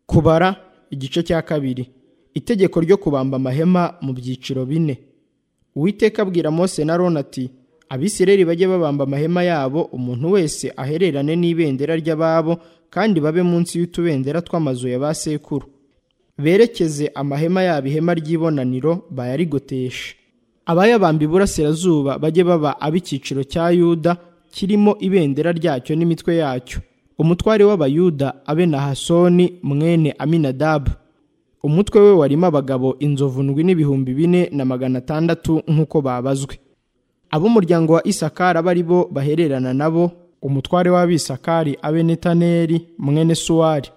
kubara igice cya kabiri itegeko ryo kubamba amahema mu byiciro bine uwiteka abwira mose na roni ati abisirayeli bajye babamba amahema yabo umuntu wese ahererane n'ibendera ry'ababo kandi babe munsi y'utubendera tw'amazu ya ba sekuru berekeze amahema yabo ihema ry'ibonaniro bayarigoteshe abayabamba iburasirazuba bajye baba ab'icyiciro cya yuda kirimo ibendera ryacyo n'imitwe yacyo umutware w'abayuda abe na hasoni mwene aminadabu umutwe we warimo abagabo inzovu ndwi n'ibihumbi bine na magana atandatu nk'uko babazwe ab'umuryango wa isakari abe ari bo bahererana nabo umutware w'abisakari abe netaneri mwene suwari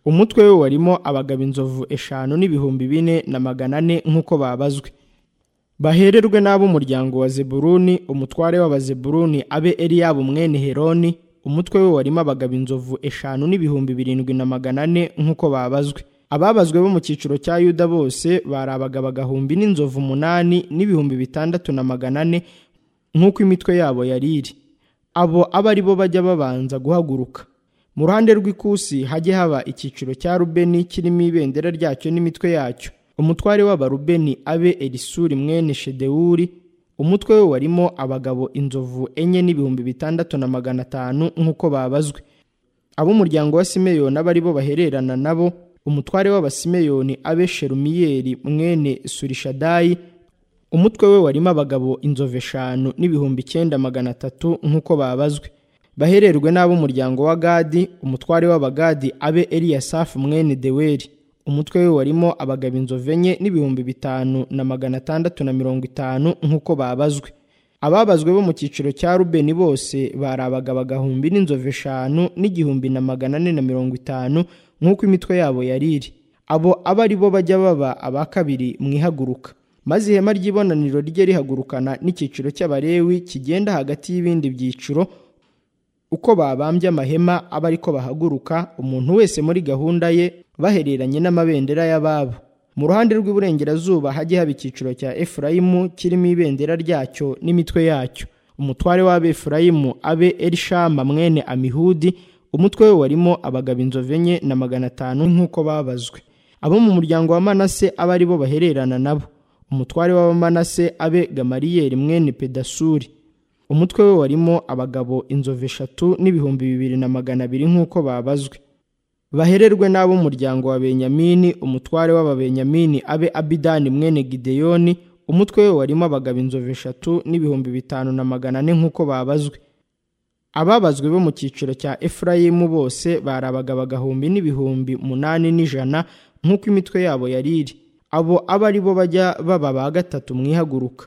umutwe we warimo abagabo inzovu eshanu n'ibihumbi bine na magana ane nk'uko babazwe bahererwe n'ab'umuryango wa zeburuni umutware w'abazeburuni abe eliyabu mwene heroni umutwe we warimo abagabo inzovu eshanu n'ibihumbi birindwi na magana ane nk'uko babazwe ababazwe bo mu cyiciro cya yuda bose bari abagabo agahumbi n'inzovu umunani n'ibihumbi bitandatu na magana ane nk'uko imitwe yabo yari iri abo abe ari bo bajya babanza guhaguruka mu ruhande rw'ikusi hajye haba icyiciro cya rubeni kirimo ibendera ryacyo n'imitwe yacyo umutware w'abarubeni abe elisuri mwene shedewuri umutwe we warimo abagabo inzovu enye n'ibihumbi bitandatu na magana atanu nk'uko babazwe ab'umuryango wa simeyoni abe ari bo bahererana nabo umutware w'abasimeyoni abe sherumiyeli mwene surishadayi umutwe we warimo abagabo inzovu eshanu n'ibihumbi icyenda magana atatu nk'uko babazwe bahererwe n'ab'umuryango wa gadi umutware w'abagadi abe eliyasafu mwene deweri umutwe we warimo abagabo inzovu enye n'ibihumbi bitanu na magana atandatu na mirongo itanu nk'uko babazwe ababazwe bo mu cyiciro cya rubeni bose bari abagabo agahumbi n'inzovu eshanu n'igihumbi na magana ane na mirongo itanu nk'uko imitwe yabo yari iri abo abe ari bo bajya baba aba kabiri mu ihaguruka maze ihema ry'ibonaniro rijye rihagurukana n'icyiciro cy'abarewi kigenda hagati y'ibindi byiciro uko babambye amahema aba ariko bahaguruka umuntu wese muri gahunda ye bahereranye n'amabendera y'ababo mu ruhande rw'iburengerazuba hajye haba icyiciro cya efurayimu kirimo ibendera ryacyo n'imitwe yacyo umutware w'abefurayimu abe elishama mwene amihudi umutwe we warimo abagabo inzovu enye na magana atanu nk'uko babazwe abo mu muryango wa manase abe ari bo bahererana nabo umutware w'abamanase abe gamariyeri mwene pedasuri umutwe we warimo abagabo inzovu eshatu n'ibihumbi bibiri na magana abiri nk'uko babazwe bahererwe n'ab'umuryango wa benyamini umutware w'ababenyamini abe abidani mwene gideyoni umutwe we warimo abagabo inzovu eshatu n'ibihumbi bitanu na magana ane nk'uko babazwe ababazwe bo mu cyiciro cya efurayimu bose bari abagabo agahumbi n'ibihumbi munani n'ijana nk'uko imitwe yabo yari iri abo abe ari bo bajya baba ba gatatu mu ihaguruka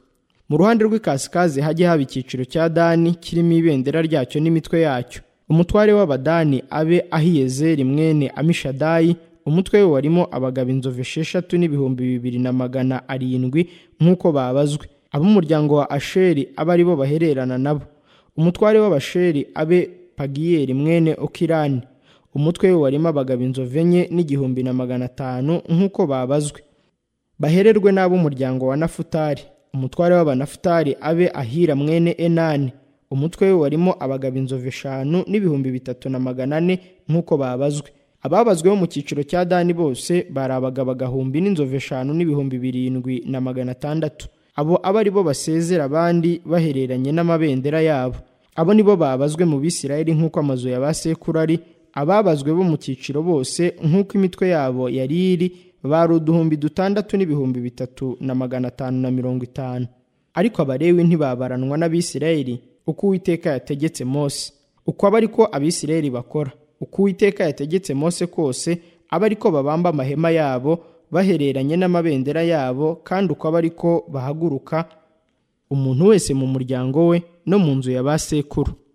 mu ruhande rw'ikasikazi hajye haba icyiciro cya dani kirimo ibendera ryacyo n'imitwe yacyo umutware w'abadani abe ahiyezeri mwene amishadayi umutwe we warimo abagabo inzovu esheshatu n'ibihumbi bibiri na magana arindwi nk'uko babazwe ab'umuryango wa asheri abe ari bo bahererana nabo umutware w'abasheri abe pagiyeri mwene okirani umutwe we warimo abagabo inzovu enye n'igihumbi na magana atanu nk'uko babazwe bahererwe n'ab'umuryango wa nafutari umutware w'abanafutari abe ahira mwene enani umutwe we warimo abagabo inzovu eshanu n'ibihumbi bitatu na magana ane nk'uko babazwe ababazwe bo mu cyiciro cya dani bose bari abagabo agahumbi n'inzovu eshanu n'ibihumbi birindwi na magana atandatu abo abe ari bo basezera abandi bahereranye n'amabendera yabo abo ni bo babazwe mu bisirayeli nk'uko amazu ya ba sekuru ari ababazwe bo mu cyiciro bose nk'uko imitwe yabo yari iri bari uduhumbi dutandatu n'ibihumbi bitatu na magana atanu na mirongo itanu ariko abarewi ntibabaranwa n'abisirayeli uko uwiteka yategetse mose uko aba ariko abisirayeli bakora uko uwiteka yategetse mose kose aba ariko babamba amahema yabo bahereranye n'amabendera yabo kandi uko aba ariko bahaguruka umuntu wese mu muryango we no mu nzu ya ba sekuru